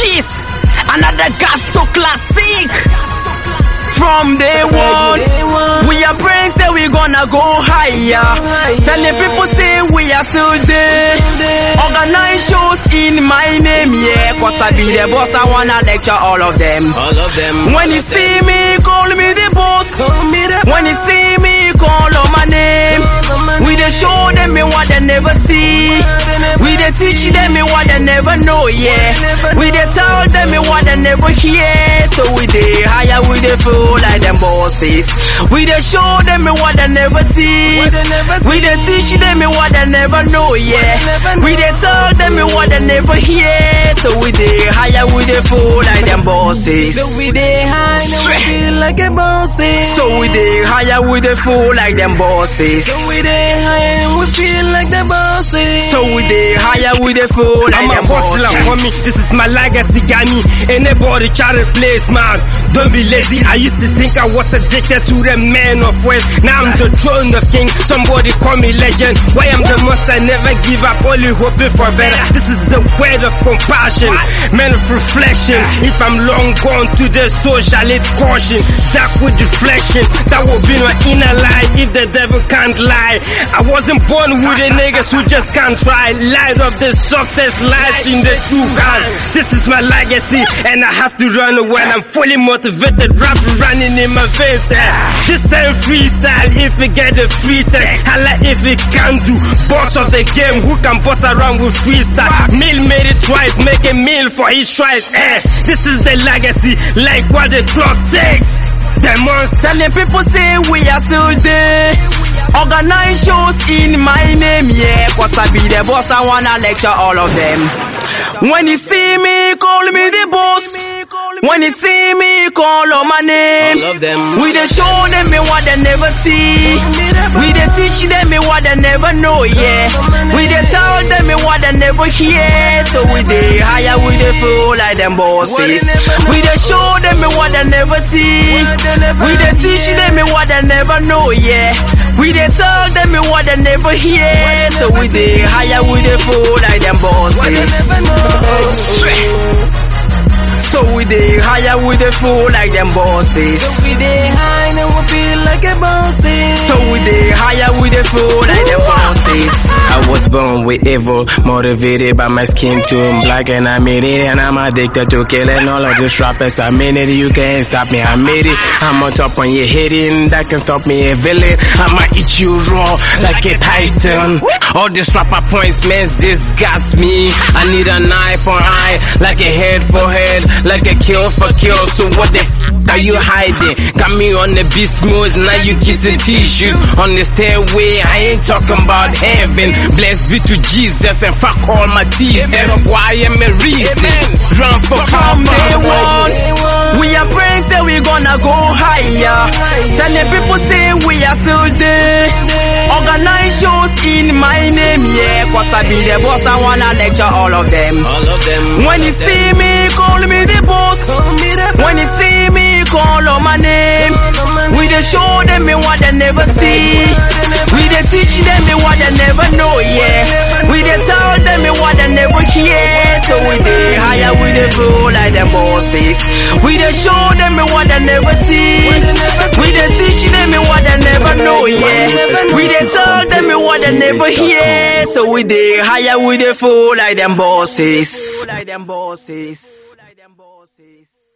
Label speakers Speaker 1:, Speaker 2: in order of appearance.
Speaker 1: This another Gasto classic. From day one, we are praying say we gonna go higher. Telling people say we are still there. Organize shows in my name, yeah. Cause I be the boss, I wanna lecture all of them.
Speaker 2: All of them.
Speaker 1: When you see me, call me the boss. When you see me, call on my name. We dey show them me what they never see. We dey teach them me what they never know, yeah. We dey tell them me what they never hear. So we dey higher, we dey feel like them bosses. We dey show them me what they never see. We dey teach them me what they never know, yeah. We dey tell them me what they never hear. So we dey higher, we dey feel like them bosses.
Speaker 2: So we dey high, now we feel like a bossy.
Speaker 1: So we dey higher, we dey feel like them bosses.
Speaker 2: So we dey high, and we feel like the bossy.
Speaker 1: So we dey higher, we dey feel like
Speaker 3: I'm a
Speaker 1: them
Speaker 3: hustler,
Speaker 1: bosses.
Speaker 3: homie. This is my legacy, got me. Anybody try to replace man. Don't be lazy. I used to think I was addicted to the man of wealth. Now I'm the throne of king. Somebody call me legend. Why I'm the most I never give up, only hoping for better. This is the word of compassion, man of reflection. If I'm long gone to the soul, shall it caution? Dark with reflection, that will be my inner lie. If the devil can't lie, I wasn't born with the niggas who just can't try. Light of the success lies in the true hand. This is my legacy, and I have to run when I'm fully motivated. Rap running in my face. eh. This time freestyle, if we get a free text, holla if we can do. Boss of the game, who can boss around with freestyle? Mill made it twice, make a meal for his tries. Eh, this is the legacy, like what the clock takes. The monster.
Speaker 1: Telling people say we are still there. Organize shows in my name, yeah. Cause I be the boss, I wanna lecture all of them. When you see me, call me the boss. When you see me, call on my name.
Speaker 2: All of them.
Speaker 1: We dey show them me what they never see. We dey teach them me what they never know, yeah. We dey tell them me what they never hear. So we dey higher, we dey feel like them bosses. We dey show them me what they never see. We dey teach them me what they never know, yeah. We dey tell them me what they never hear. So we dey higher, we dey feel like them bosses. So we dey higher, we dey feel like them bosses.
Speaker 2: So we dey high, now we feel like a bossy.
Speaker 1: So we dey higher, we dey feel like them bosses.
Speaker 4: I was born with evil, motivated by my skin tone black and I made it and I'm addicted to killing all of these rappers. I made it, you can't stop me, I made it. I'm on top when you're hitting, that can stop me a villain. I'ma eat you raw like a titan. All these rapper points, man, disgust me. I need an eye for eye, like a head for head, like a kill for kill. So what the f are you hiding? Got me on the beast mode, now you kissing tissues. On the stairway, I ain't talking about heaven. Blessed be to Jesus and fuck all my teeth. That's why I'm a reason. Run for
Speaker 1: From day
Speaker 4: power.
Speaker 1: one, we are praying say we gonna go higher. Telling people say we are still there. Organize shows in my name, yeah. Cause I be the boss, I wanna lecture all of them.
Speaker 2: All of them.
Speaker 1: When you see me, call me the boss. When you see me, call on my name. We dey show them me what they never see. We dey teach them me what they never know, yeah. We dey tell them me what they never hear. So we dey higher, we dey feel like them bosses. We dey show them me what they never see. We dey teach them me what they never know, yeah. We dey tell them me what they never hear. So we dey higher, we dey feel like them bosses. Like them bosses. Like them bosses.